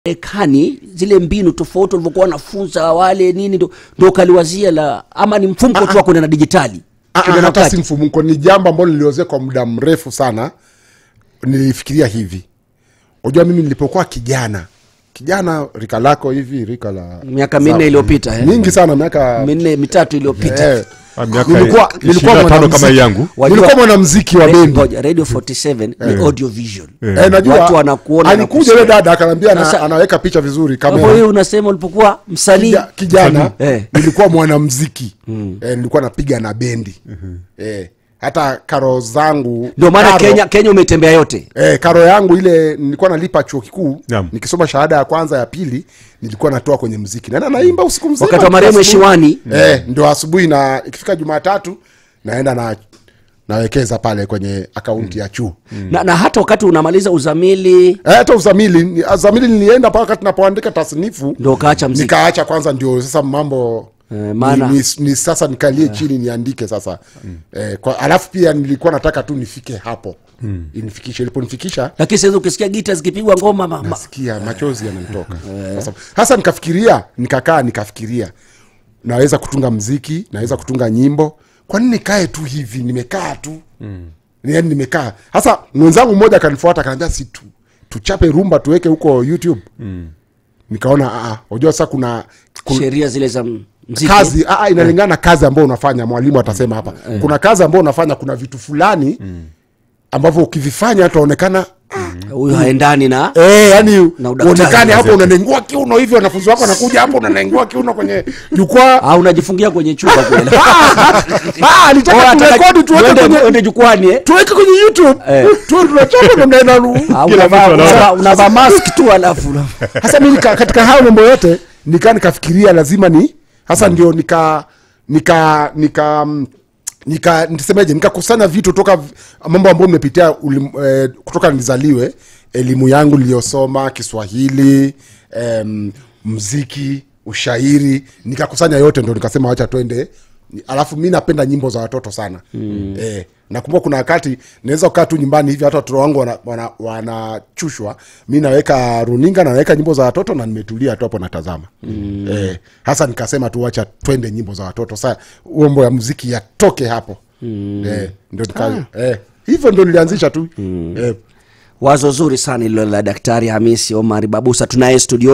Marekani zile mbinu tofauti walivyokuwa wanafunza wale nini ndo, ndo kaliwazia la ama ni mfumko tu wa kwenda na dijitali Ah, Kwenda ah, na hata wakati. si mfumuko ni jambo ambalo niliozea kwa muda mrefu sana nilifikiria hivi unajua mimi nilipokuwa kijana kijana rika lako hivi rika la miaka minne iliyopita eh. mingi sana miaka minne mitatu iliyopita eh, Ah, miaka nilikuwa nilikuwa 25 kama mwanamuziki- hii yangu. Wajua- nilikuwa mwanamziki wa Re- bendi ngoja, radio 47 ni audio vision Eh, najua watu wanakuona na alikuja kusikia. yule dada akaniambia ana- Sasa- anaweka picha vizuri Kwa hivyo kamera wewe unasema ulipokuwa msanii Kija- kijana Eh. nilikuwa mwanamziki eh, nilikuwa napiga na bendi eh, hata karo zangu ndio maana karo- Kenya Kenya umetembea yote Eh, karo yangu ile nilikuwa nalipa chuo kikuu Naam. nikisoma shahada ya kwanza ya pili nilikuwa natoa kwenye mziki naenda naimba usiku mzima Wakati wa marehemu asubuhi. Heshiwani. eh, ndio asubuhi na ikifika jumatatu naenda na nawekeza pale kwenye akaunti ya chuo na, na hata wakati unamaliza uzamili Eh, hata uzamili ni- uzamili nilienda mpaka wakati napoandika tasnifu ndio ukaacha mziki nikaacha kwanza ndio sasa mambo Eh, maana- ni, ni, ni sasa nikalie chini niandike sasa eh, kwa, alafu pia nilikuwa nataka tu nifike hapo inifikishe iliponifikisha lakini sasa ukisikia gita zikipigwa ngoma ma, ma, nasikia machozi yananitoka Sasa- hasa nikafikiria nikakaa nikafikiria naweza kutunga mziki naweza kutunga nyimbo kwa nini nikae tu hivi nimekaa tu mm. yani nimekaa hasa mwenzangu mmoja akanifuata akaniambia si tu tuchape rumba tuweke huko youtube mm. nikaona "Ah, ah, unajua sasa kuna, kuna sheria zile za m- mziki kazi aa, inalingana na kazi ambayo unafanya mwalimu atasema hapa kuna kazi ambayo unafanya kuna vitu fulani ambavyo ukivifanya utaonekana huyu haendani na Eh, yani Na udaktari. uonekane hapo unanengua kiuno hivyo wanafunzi wako wanakuja hapo unanengua kiuno kwenye jukwaa au unajifungia kwenye chumba kule Ah, alitaka turekodi tuweke Uende- kwenye uende jukwani eh? tuweke kwenye youtube Eh. tu tunachapa na mnaenda lu- Au Kila unavaa- mtu anaona. unavaa- unavaa mask tu alafu hasa mi nika- katika hayo mambo yote nikaa nikafikiria lazima ni hasa ndio nika nika nika mm, nika nisemeje nikakusanya vitu toka v- mambo ambayo nimepitia ulim- eh, kutoka nizaliwe elimu yangu niliyosoma kiswahili em, mziki ushairi nikakusanya yote ndo nikasema wacha twende Ni- alafu mi napenda nyimbo za watoto sana mm. eh, nakumbuka kuna wakati naweza kukaa tu nyumbani hivi hata watoto wangu wanachushwa wana, wana wanachushwa. mi naweka runinga na naweka nyimbo za watoto na nimetulia tu hapo natazama mm. eh, hasa nikasema tu wacha twende nyimbo za watoto saa umbo ya muziki yatoke hapo mm. eh, ndo nika, eh, hivyo ndo nilianzisha tu mm. eh, wazo zuri sana ilo la daktari hamisi omari babusa tunaye studio